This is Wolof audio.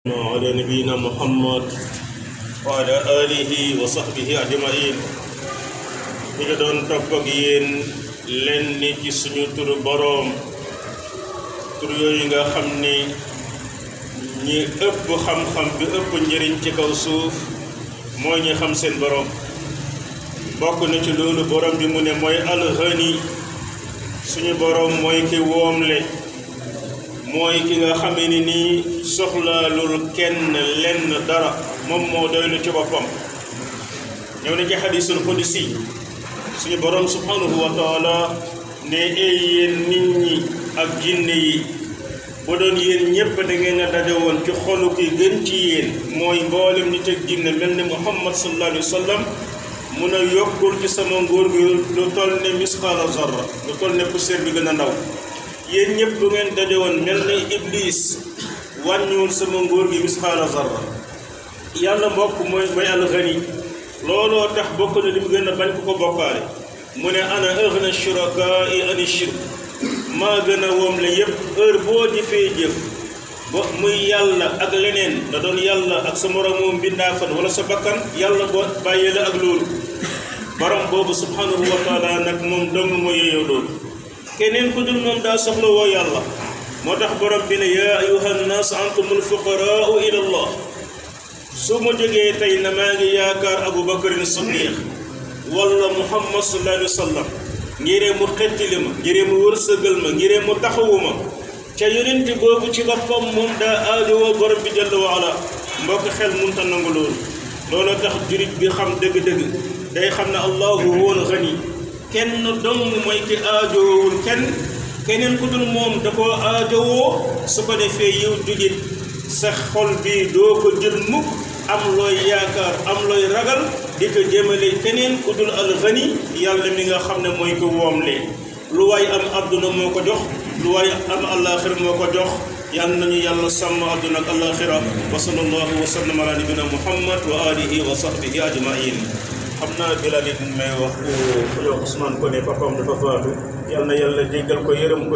وعلى نبينا محمد وعلى آله وصحبه أجمعين ñi nga doon topp ak yéen lenn ci suñu turu boroom tur yooyu nga xam ni ñi ëpp xam-xam bi ëpp njëriñ ci kaw suuf mooy ñi xam seen boroom bokk na ci loolu boroom bi mu ne mooy alxani suñu boroom mooy ki woomle mooy ki nga xamee ni nii soxlaalul kenn lenn dara moom moo doylu ci boppam ñëw na ci xadiisul qudsi suñu boroom subhanahu wa taala ne ay yéen nit ñi ak jinne yi bu doon yéen ñépp da ngeen a daje woon ci xolu ki gën ci yéen mooy mboolem nit ak jinne mel ni muhammad sallallahu alayhi wa sallam mun a yokkul ci sama nguur gi lu toll ne misqaala zarra lu toll ne poussière bi gën a ndaw yéen ñëpp bu ngeen daje woon mel ni iblis wàññiwul sama nguur gi misqaala zarra yàlla mbokk mooy mooy alxani looloo tax bokk na li mu gën a bañ ku ko bokkaale mu ne ana aghna shurakaa ani shirk maa gën a woom la yépp heure boo jëfee jëf ba muy yàlla ak leneen da doon yàlla ak sa moromu mbindaafan wala sa bakkan yàlla boo bàyyee la ak loolu borom boobu subhanahu wa taala nag moom dong moo yeyoo loolu keneen ku dul moom daa soxla woo yàlla moo tax borom bi ne yaa ayuha nnaas antumul fuqaraau ila allah su ma jógee tey na maa ngi yaakaar abu bakarin siddiq wala muhammad sallallahu alayhi wa sallam ngiree mu xettili ma ngiree mu wërsëgal ma ngiree mu taxawu ma ca yonent boobu ci boppam moom daa aajowoo borom bi jalla wa ala mbokk xel munta nangu loolu loolu tax jurit bi xam dëgg-dëgg day xam ne allahu woon xani kenn dong mooy ki aajowul kenn keneen ku dul moom da koo aajowoo su ko defee yow julit sa xol bi doo ko jël mukk am looy yaakaar am looy ragal di ko jëmale keneen ku dul alxani yàlla mi nga xam ne mooy ko woomle lu waay am adduna moo ko jox lu waay am àllaaxira moo ko jox yal nañu yàlla sàmm adduna ak àllaaxira wa sallallahu wa sallam ala nabina muhammad wa alihi wa sahbihi ajmain xam naa bilal it may wax ku yow Ousmane ko ne papam dafa faatu yal na yàlla jéggal ko yërëm ko